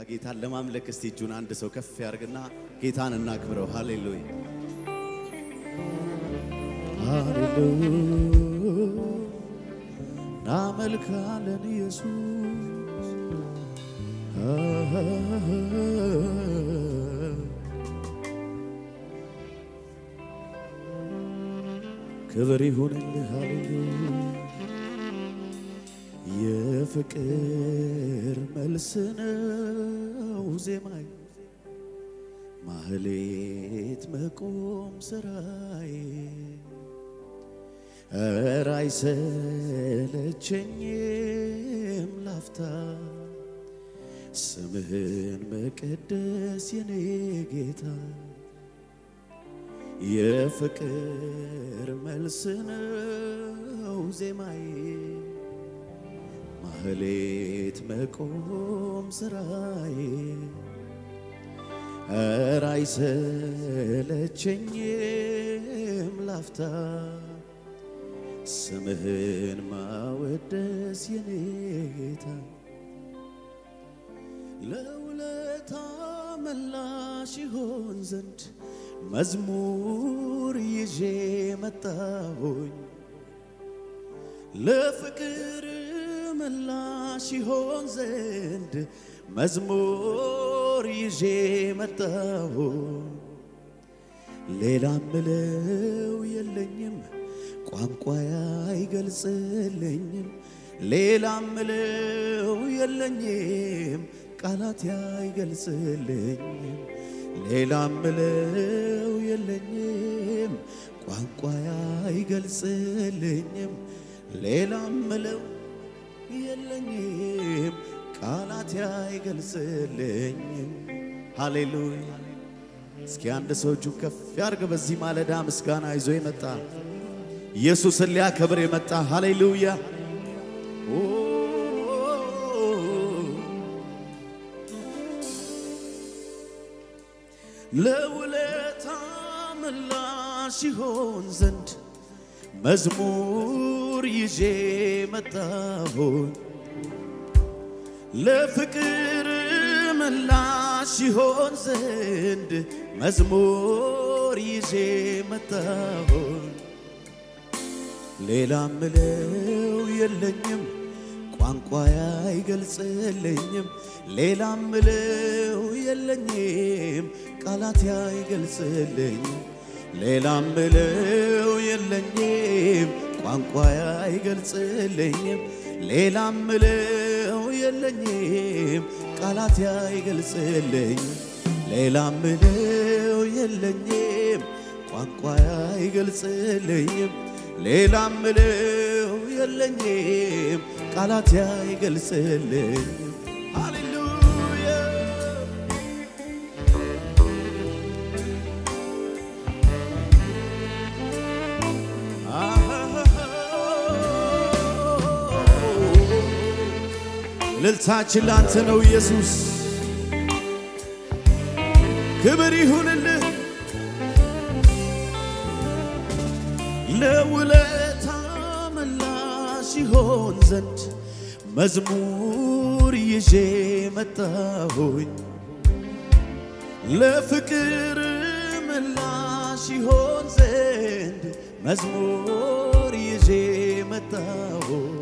ጌታን ለማምለክ እስቲ እጁን አንድ ሰው ከፍ ያርግና ጌታን እናክብረው። ሃሌሉያ ሃሌሉያ እናመልካለን ኢየሱስ ክብር ይሁንልህ ሃሌሉያ የፍቅር መልስ ነው ዜማይ ማህሌት መቆም ስራዬ ኧረ አይሰለቸኝም ላፍታ ስምህን መቀደስ የኔ ጌታ የፍቅር መልስ ነው ዜማዬ ማህሌት መቆም ስራዬ ኧረ አይሰለቸኝም ላፍታ ስምህን ማወደስ የኔ ጌታ ለውለታ መላሽ ይሆን ዘንድ መዝሙር ይዤ መጣሁኝ ለፍቅር ምላሽ ይሆን ዘንድ መዝሙር ይዤ መጣሁ። ሌላ ምለው የለኝም፣ ቋንቋዬ አይገልጽልኝም። ሌላ ምለው የለኝም፣ ቃላት አይገልጽልኝም። ሌላ ምለው የለኝም፣ ቋንቋዬ አይገልጽልኝም። ሌላ ምለው የለኝም ቃላት አይገልጽልኝም። ሃሌሉያ! እስኪ አንድ ሰው እጁ ከፍ ያርግ። በዚህ ማለዳ ምስጋና ይዞ የመጣ ኢየሱስን ሊያከብር የመጣ ሃሌሉያ! ኦ ለውለታ ምላሽ ይሆን ዘንድ መዝሙር ይዤ መጣሁኝ ለፍቅር ምላሽ ይሆን ዘንድ መዝሙር ይዤ መጣሁኝ ሌላ ምለው የለኝም ቋንቋዬ አይገልጽልኝም ሌላ ምለው የለኝም ቃላት አይገልጽልኝም ሌላ ምለው የለኝም ቋንቋዬ አይገልጽልኝም ሌላ ምለው የለኝም ቃላት አይገልጽልኝም ሌላ ምለው የለኝም ቋንቋዬ አይገልጽልኝም ሌላ ምለው የለኝም ቃላት አይገልጽልኝም ሃሌሉያ ልልታችን ላንተ ነው ኢየሱስ፣ ክብር ይሁንልህ። ለውለታ ምላሽ ይሆን ዘንድ መዝሙር ይዤ መጣሁኝ ለፍቅር ምላሽ ይሆን ዘንድ መዝሙር ይዤ መጣሁኝ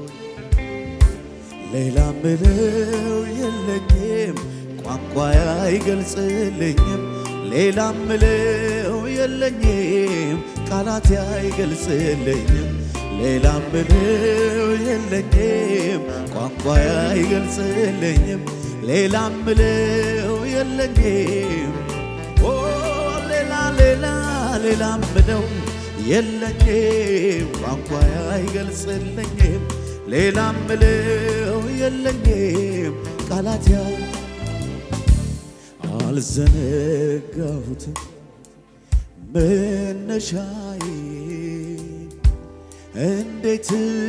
ሌላ ምለው የለኝም ቋንቋዬ አይገልጽልኝም ሌላ ምለው የለኝም ቃላት አይገልጽልኝም ሌላ ምለው የለኝም ቋንቋዬ አይገልጽልኝም ሌላ ምለው የለኝም ኦ ሌላ ሌላ ሌላ ምለው የለኝም ቋንቋዬ አይገልጽልኝም ሌላ ምለው የለኝም ቃላት ያ አልዘነጋሁትም መነሻዬ እንዴት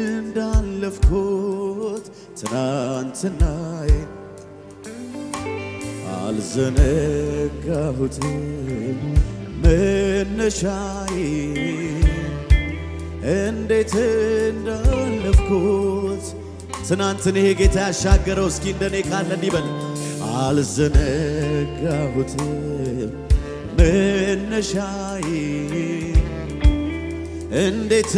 እንዳለፍኩት ትናንትናዬ አልዘነጋሁትም መነሻዬ እንዴት እንዳለፍኩት ትናንትን ይሄ ጌታ ያሻገረው እስኪ እንደኔ ካለ እንዲበል አልዘነጋሁትም መነሻዬ እንዴት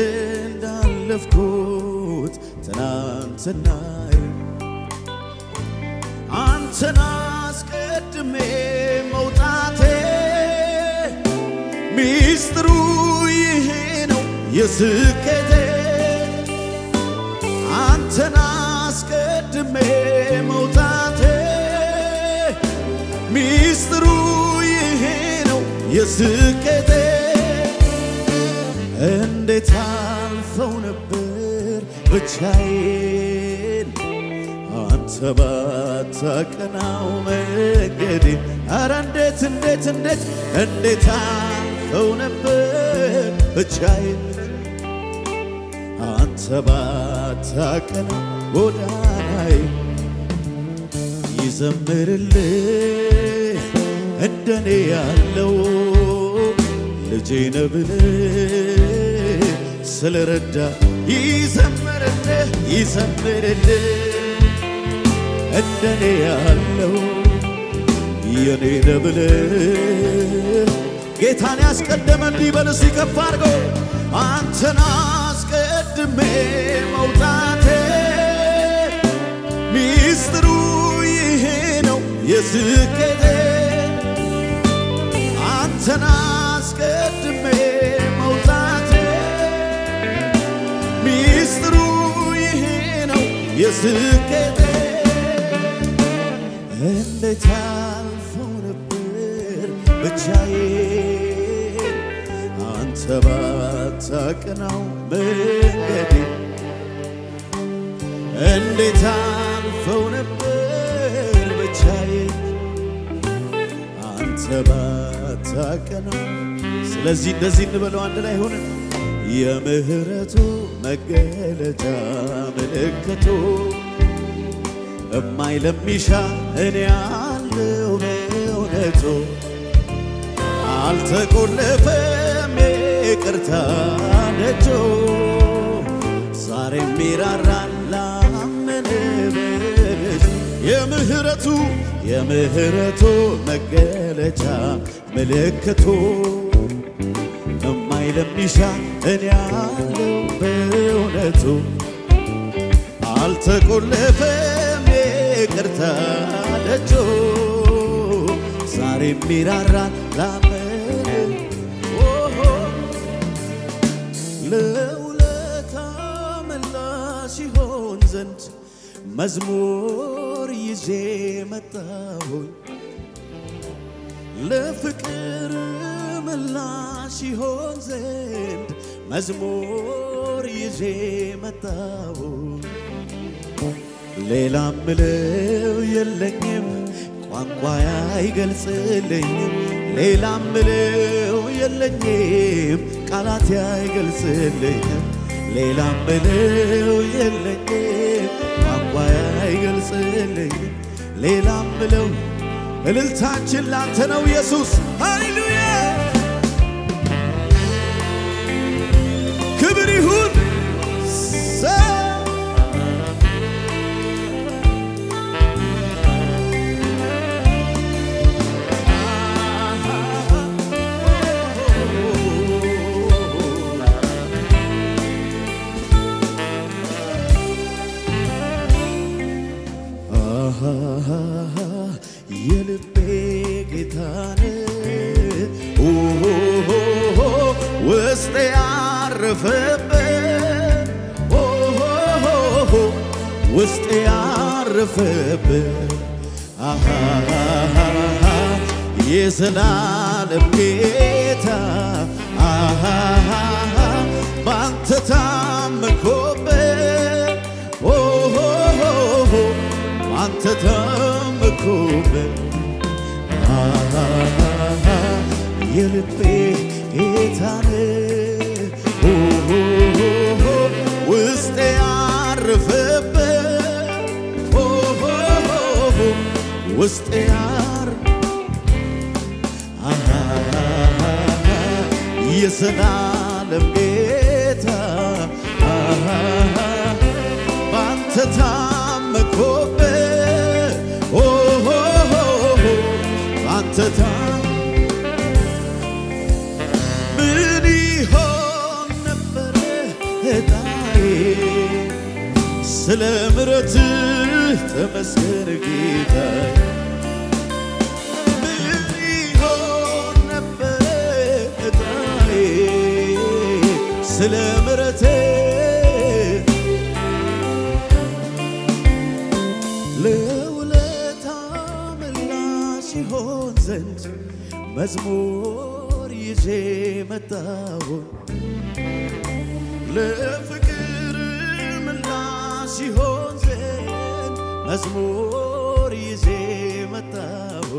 እንዳለፍኩት ትናንትናዬ አንተን አስቀድሜ መውጣቴ ሚስጥሩ ይሄ ነው የስኬቴ አንተን አስቀድሜ መውጣቴ ሚስጥሩ ይሄ ነው የስኬቴ እንዴት አልፈው ነበር ብቻዬን አንተ ባታቀናው መንገዴ አረ እንዴት እንዴት እንዴት እንዴት አልፈው ነበር ብቻዬን አንተ ባታቀናው ጎዳናዬ ይዘምርልህ እንደኔ ያለው ልጄ ነህ ብለህ ስለረዳ ይዘምርልህ ይዘምርልህ እንደኔ ያለው የኔ ነህ ብለህ ጌታን ያስቀደመ እንዲህ በል እስቲ ከፍ አድርገው አንተን አስቀድሜ መውጣቴ ሚስጥሩ ይሄ ነው የስኬቴ አንተን አስቀድሜ መውጣቴ ሚስጥሩ ይሄ ነው የስኬቴ እንዴት አልፈው ነበር ብቻዬን አንተ ባታቀናው መንገዴ እንዴት አልፈው ነበር ብቻዬን አንተ ባታቀናው። ስለዚህ እንደዚህ እንበለው አንድ ላይ ሆነ የምህረቱ መገለጫ ምልክቱ እማይ ለሚሻ እኔ ያለው በእውነቱ አልተቆለፈም ይቅርታ ደጆ ዛሬ ሚራራን ላመነ በልጅ የምህረቱ የምህረቱ መገለጫ ምልክቱ እማይ ለሚሻ እኔ ያለው በእውነቱ አልተቆለፈም ይቅርታ ደጆ ዛሬ ሚራራን ላመን ኦሆ ለውለታ ምላሽ ይሆን ዘንድ መዝሙር ይዤ መጣሁኝ ለፍቅር ምላሽ ይሆን ዘንድ መዝሙር ይዤ መጣሁኝ ሌላ ምለው የለኝም ቋንቋ አይገልጽልኝም ሌላ ምለው የለኝም ቃላት አይገልጽልኝም ሌላ ምለው የለኝም ቋንቋ አይገልጽልኝም ሌላ ምለው እልልታችን ላንተ ነው ኢየሱስ ሃሌሉያ ክብር ይሁን ሰ የልቤ ጌታን ውስጤ ያረፈበት ውስጤ ያረፈበት የዘላለም ጌታ ባንተ ታመኮበት ባንተ ታመኮበት የልቤ ጌታን ውስጤ ያረፈበት ውስጤ ያር የዘላለም ጌታ ባንተ ታመኮበት ስለ ምሕረትህ ተመስገን ጌታዬ። ምን ይሆን ነበር ዕጣዬ ስለ ምሕረትህ ለውለታ ምላሽ ይሆን ዘንድ መዝሙር ይዤ መጣሁ ለፍቅር ምላሽ ይሆን ዘንድ መዝሙር ይዤ መጣሁ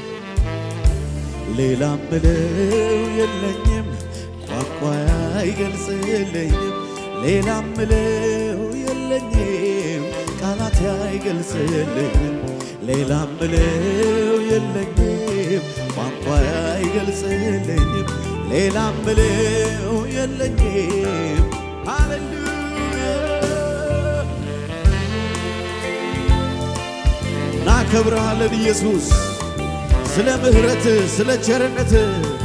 ሌላ ምለው የለኝም ቋንቋ አይገልጽልኝም ሌላ ምለው የለኝም ቃላት አይገልጽልኝም ሌላ ምለው የለኝም ቋንቋ አይገልጽልኝም ሌላ ምለው የለኝም ሃሌሉያ እናከብርሃለን ኢየሱስ ስለ ምሕረትህ ስለ ቸርነትህ